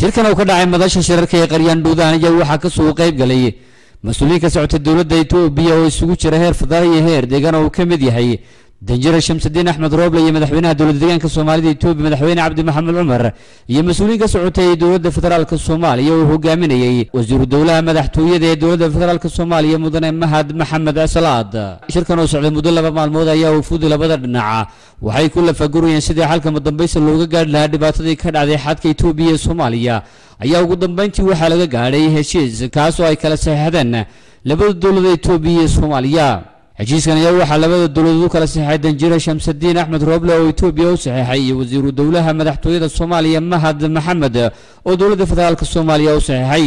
shirkan oo ka dhacay madasha shirarka ee qaryaandhuudaan ayaa waxaa kasoo qayb galay mas-uuliyiin ka socota dowladda etoobiya oo isugu jira heer federaal iyo heer deegaan oo uu ka mid yahay danjire shamsudiin axmed rooble iyo madaxweynaha dowladda deegaanka soomaalida etoobiya madaxweyne cabdi maxamed cumar iyo mas-uuliyiin ka socotay dowladda federaalka soomaaliya oo hogaaminayay wasiiru dowlaha madaxtooyada ee dowladda federaalka soomaaliya mudane mahad maxamed salaad shirkan oo socday muddo laba maalmood ayaa ufuudi labada dhinaca waxay ku lafagurayeen sidii xalka madambaysta looga gaadhi lahaa dhibaatadii ka dhacday xadka etoobiya iyo soomaaliya ayaa ugu dambeyntii waxaa laga gaadhay heshiis kaas oo ay kala saxeexdeen labada dowlada etoobiya iyo soomaaliya heshiiskan ayaa waxaa labada dowladood u kala saxeexay danjire shamsudiin axmed rooble oo etoobiya u saxeexay iyo wasiiru dowlaha madaxtooyada soomaaliya mahad maxamed oo dowladda federaalka soomaaliya u saxeexay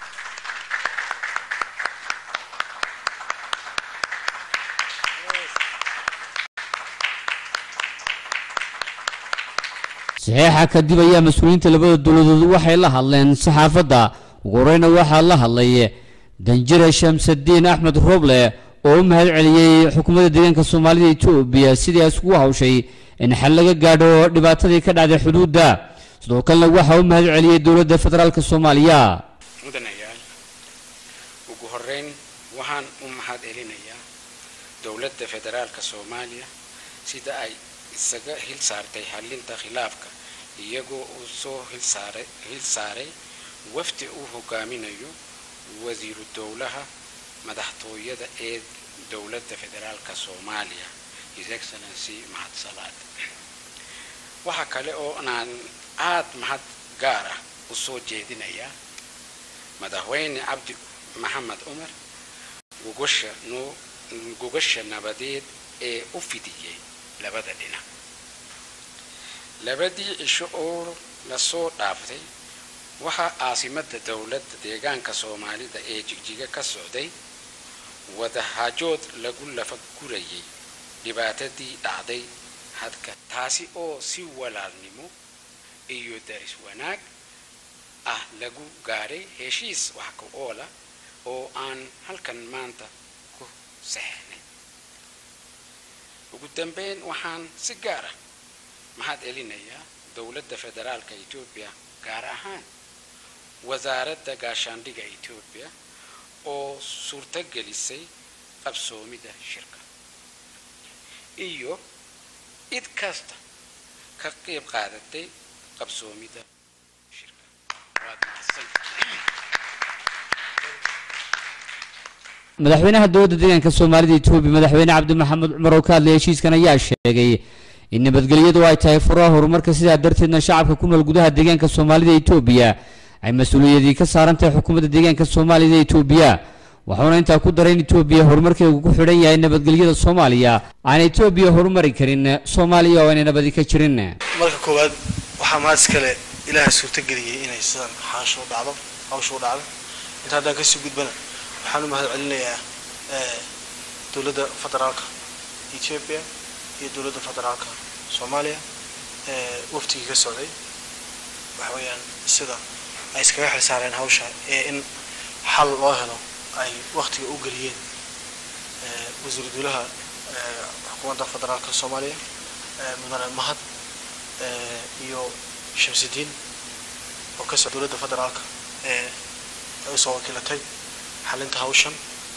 saxeexa kadib ayaa mas-uuliyiinta labada dowladood waxay la hadleen saxaafadda ugu horeyna waxaa la hadlay danjire shamsudiin axmed rooble oo u mahad celiyey xukuumadda deegaanka soomaalida etoobiya sidii ay isugu hawshay in xal laga gaadho dhibaatadii ka dhacday xuduudda sidoo kalena waxaa u mahad celiyey dowladda federaalka soomaaliya mudanayaal ugu horeyn waxaan u mahad celinayaa dowladda federaalka soomaaliya sida ay isaga hil saartay xallinta khilaafka iyagoo uu soo hilsaaray hil saaray wafdi uu hogaaminayo wasiiru dowlaha madaxtooyada ee dowladda federaalka soomaaliya his excellency mahad salaad waxaa kale oo aan aad mahad gaar ah u soo jeedinayaa madaxweyne cabdi maxamed cumar gogosha noo gogasha nabadeed ee u fidiyey labada dhinac labadii cisho oo lasoo dhaaftay waxaa caasimadda dowladda deegaanka soomaalida ee jigjiga ka socday wadahajood lagu lafa gurayay dhibaatadii dhacday hadka taasi oo si walaalnimo iyo daris wanaag ah lagu gaadhay heshiis wax ka oola oo aan halkan maanta ku saxeexnay ugu dambeyn waxaan si gaar ah mahad celinayaa dowladda federaalka etoobiya gaar ahaan wasaaradda gaashaandhiga etoobiya oo suurtagelisay qabsoomida shirka iyo cid kasta ka qayb qaadatay qabsoomida shirka waad mahadsan madaxweynaha dowladda deegaanka soomaalida etoobiya madaxweyne cabdi maxamed cumar oo ka hadlaya heshiiskan ayaa sheegay in nabadgelyadu ay tahay furaha horumarka sidaa darteedna shacabka ku nool gudaha deegaanka soomaalida etoobiya ay mas-uuliyadii ka saaran tahay xukuumadda deegaanka soomaalida etoobiya waxauna intaa ku daray in etoobiya horumarkeegu ku xidhan yahay nabadgelyada soomaaliya aan etoobiya horumari karin soomaaliya oo aynay nabadi ka jirin marka koowaad waxaa mahad iskale ilaaha suurtageliyey inay sidan xaasho dhacdo hawsha u dhacdo inta haddaan kasii gudbana waxaan u mahad celinayaa dowladda federaalka ethiopia iyo dowladda federaalka soomaaliya waftigii ka socday waxa weeyaan sida ay iskaga xil saareen hawsha ee in xal loo helo ay waktiga u geliyeen wasiiru dowlaha xukuumadda federaalka soomaaliya mudane mahad iyo shamsudiin oo ka socda dowladda federaalka ee ay usoo wakiilatay xalinta hawshan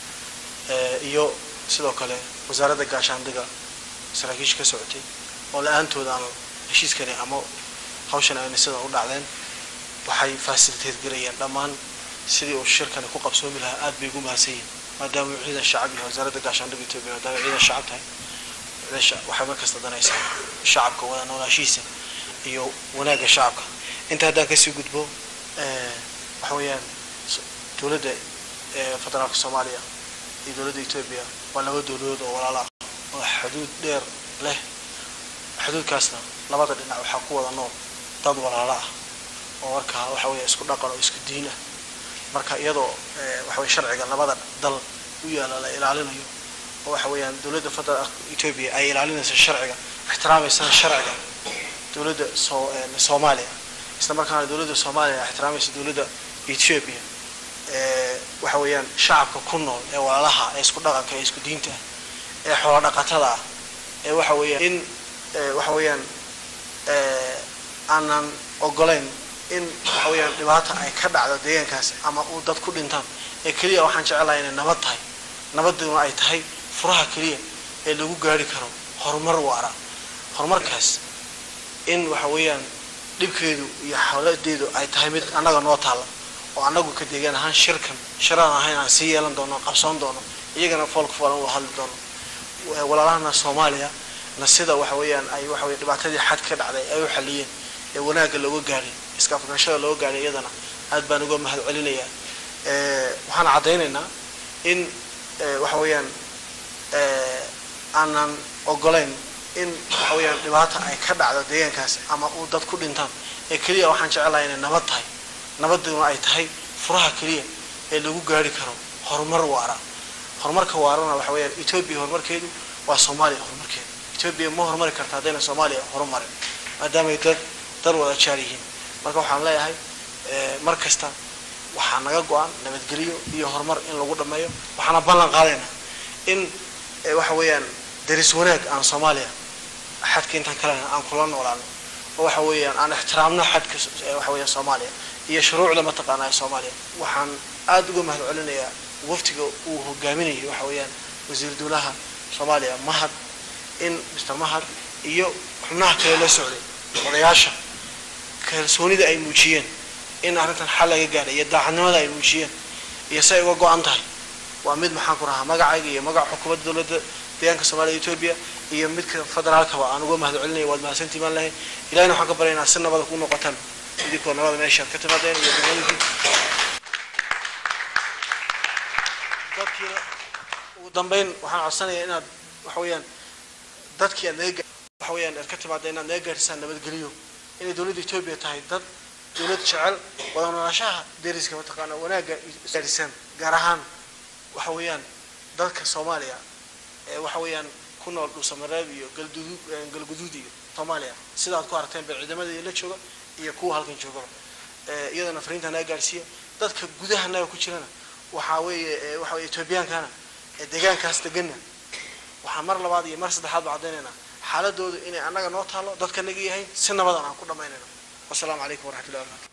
iyo sidoo kale wasaaradda gaashaandhiga saraakiisha ka socotay oo la-aantooda aan heshiiskani ama hawshan ayna sidan u dhacdeen waxay fasiliteed gelayeen dhammaan sidii uu shirkani ku qabsoomi lahaa aad bay ugu mahadsan yihin maadaama uu ciidan shacab yahay wasaaradda gaashaandhiga etoobiya maadaama ciidan shacab tahay waxay markasta danaysaa shacabka wada noolaashihiisa iyo wanaagga shacabka inta haddaan kasii gudbo waxa weeyaan dowladda federaalka soomaaliya iyo dowladda etoobiya waa laba dowladood oo walaala ah oo xuduud dheer leh xuduudkaasna labada dhinac waxaa ku wada nool dad walaala ah oo markaa waxa weya isku dhaqan oo isku diin ah marka iyadoo waxa weye sharciga labada dal u yaala la ilaalinayo oo waxa weeyaan dowladda federaalka etoobiya ay ilaalinaysa sharciga ixtiraamaysa sharciga dowladda soo soomaaliya isla markaana dowladda soomaaliya ixtiraamaysa dowladda ethiopia waxa weeyaan shacabka ku nool ee walaalaha ee isku dhaqanka ee isku diinta ee xoolo dhaqatada ah ee waxa weeyaan in waxa weeyaan aanan ogolayn in waxa weeyaan dhibaata ay ka dhacdo deegaankaas ama uu dad ku dhintaan ee keliya waxaan jecelahay inay nabad tahay nabaduna ay tahay furaha keliya ee lagu gaari karo horumar waara horumarkaas in waxa weeyaan dhibkeedu iyo xawladeedu ay tahay mid annaga noo taalla oo annagu ka deegaan ahaan shirkan shiraan ahayn aan sii yeelan doono qabsoon doono iyagana foolka foolan uu hadli doono walaalahana soomaaliya na sida waxa weeyaan ay waxa weye dhibaatadii xad ka dhacday ay u xaliyeen ee wanaagga looga gaaray iska afganshada looga gaaray iyadana aad baan uga mahad celinayaa waxaan caddaynaynaa in waxa weeyaan aanan ogolayn in waxa weeyaan dhibaata ay ka dhacdo deegaankaas ama uu dad ku dhintaan ee keliya waxaan jecelahay inay nabad tahay nabaduna ay tahay furaha keliya ee lagu gaari karo horumar waara horumarka waarana waxa weeyaan etoobiya horumarkeedu waa soomaaliya horumarkeedu etoobiya ma horumari karta haddayna soomaaliya horumarin maadaamay dad dad wada jaar yihiin marka waxaan leeyahay mar kasta waxaa naga go-an nabadgelyo iyo horumar in lagu dhameeyo waxaana ballan qaadaynaa in waxa weeyaan daris wanaag aan soomaaliya xadka intaan kalena aan kula noolaano oo waxa weeyaan aan ixtiraamno xadka waxa weeyaan soomaaliya iyo shuruucda mataqaanaa ee soomaaliya waxaan aada uga mahad celinayaa waftiga uu hogaaminayay waxa weeyaan wasiir dowlaha soomaaliya mahad in mr mahad iyo xubnaha kale la socday odayaasha kalsoonida ay muujiyeen in arrintan xal laga gaadhay iyo daacadnimada ay muujiyeen iyo si ay uga go-an tahay waa mid maxaan ku rahaa magacayga iyo magaca xukuumadda dowladda deegaanka soomaliya etoobiya iyo midka federaalkaba aan uga mahad celinaya waad mahadsantii baan lahay ilahina waxaan ka baryaynaa si nabada ku noqotaan idinkoo nabada meeshaad ka timaadeen iyo degmadii dadkiina ugu dambeyn waxaan codsanayaa inaad waxa weeyaan dadkii aad naga waxa weeyaan aad ka timaada inaad naga gaadhisaan nabadgeliyo inay dowladda etoobiya tahay dad dowlad jecel wada noolaashaha deriska mataqaana wanaagga gaadhisaan gaar ahaan waxa weeyaan dadka soomaaliya ee waxa weeyaan ku nool dhuusamareeb iyo galdudu galguduud iyo soomaaliya sida aad ku aragteen ba ciidamadii la jooga iyo kuwa halkan joogaba iyadana fariinta naga gaadhsiiya dadka gudaha naga ku jirana waxaa weeye waxa weye etoobiyaankana ee deegaankaas deganna waxaan mar labaad iyo mar saddexaad ba caddaynaynaa xaaladoodu inay annaga noo taalo dadka naga yahay si nabadan aan ku dhammaynayno wasalaamu calaykum waraxmatullahi wabarakatu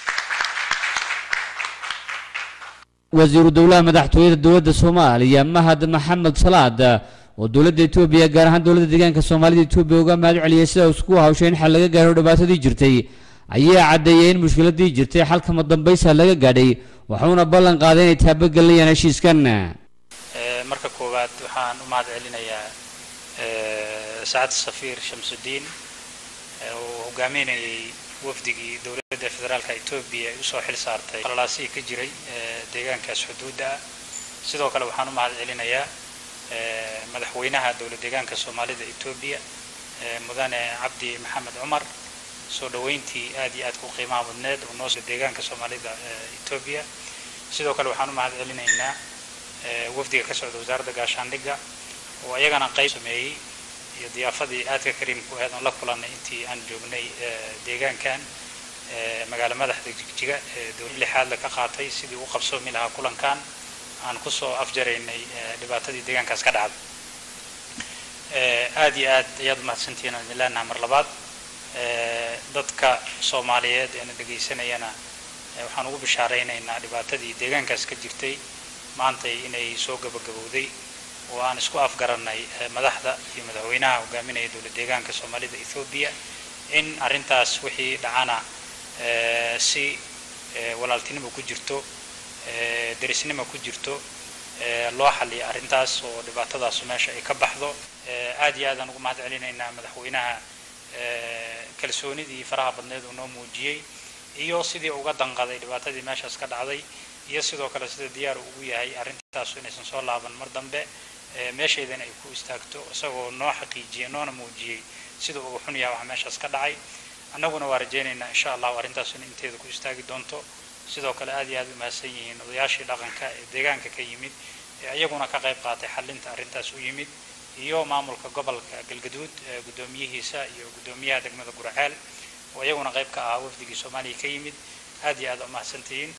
wasiiru dowlaha madaxtooyada dowladda soomaaliya mahad maxamed salaad oo dowladda etoobiya gaar ahaan dowladda deegaanka soomaalida etoobiya uga mahad celiyay sida isku hawshay in xal laga gaaro dhibaatadii jirtay ayaa caddeeyay in mushkiladii jirtay xalkama dambaysa laga gaadhay waxuuna ballan qaaday inay taabagelinayaan heshiiskan marka koowaad waxaan u mahad celinayaa sacad safiir shamsudiin oo hogaaminayay wafdigii dowladda federaalka etoobiya ay usoo xil saartay qalalaasihii ka jiray deegaankaas xuduudda ah sidoo kale waxaan u mahad celinayaa madaxweynaha dowlad deegaanka soomaalida etoobiya mudane cabdi maxamed cumar soo dhaweyntii aad iyo aad ku qiimaha badneed oo noo deegaanka soomaalida etoobiya sidoo kale waxaan u mahad celinaynaa wafdiga ka socda wasaaradda gaashaandhigga oo iyagana qayb sameeyey iyo diyaafadii aadka kariimku ahayd oon la kulannay intii aan joognay deegaankan magaalo madaxda jigjiga ee dowlad lixaadle ka qaatay sidii u qabsoomi lahaa kulankan aan kusoo afjaraynay dhibaatadii deegaankaas ka dhacday aad iyo aad ayaad umahadsantihiin aan idin leenaha mar labaad dadka soomaaliyeed eena dhegaysanayana waxaan ugu bishaaraynaynaa dhibaatadii deegaankaas ka jirtay maantay inay soo gabagabowday oo aan isku afgarannay madaxda iyo madaxweynaha hogaaminaya dowlad deegaanka soomaalida ethoobiya in arrintaas wixii dhacana si walaaltinimo ku jirto derisnimo ku jirto loo xaliya arrintaas oo dhibaatadaasu meesha ay ka baxdo aad iyo aadaan ugu mahad celinaynaa madaxweynaha kalsoonidii faraha badneed uu noo muujiyey iyo sidii uga danqaday dhibaatadii meeshaas ka dhacday iyo sidoo kale sida diyaar ugu yahay arrintaasu inaysan soo laaban mar dambe meeshaydana ay ku istaagto isagoo noo xaqiijiyey noona muujiyey siduu uga xun yahay waxa meeshaas ka dhacay annaguna waa rajaynaynaa insha allahu arrintaas in inteeda ku istaagi doonto sidoo kale aad iyo aad u mahadsan yihiin odayaashii dhaqanka ee deegaanka ka yimid ee iyaguna ka qayb qaatay xalinta arrintaas u yimid iyo maamulka gobolka galgaduud guddoomiyihiisa iyo guddoomiyaha degmada guraceel oo iyaguna qayb ka ahaa wafdigii soomaaliya ka yimid aad iyo aad u mahadsantihiin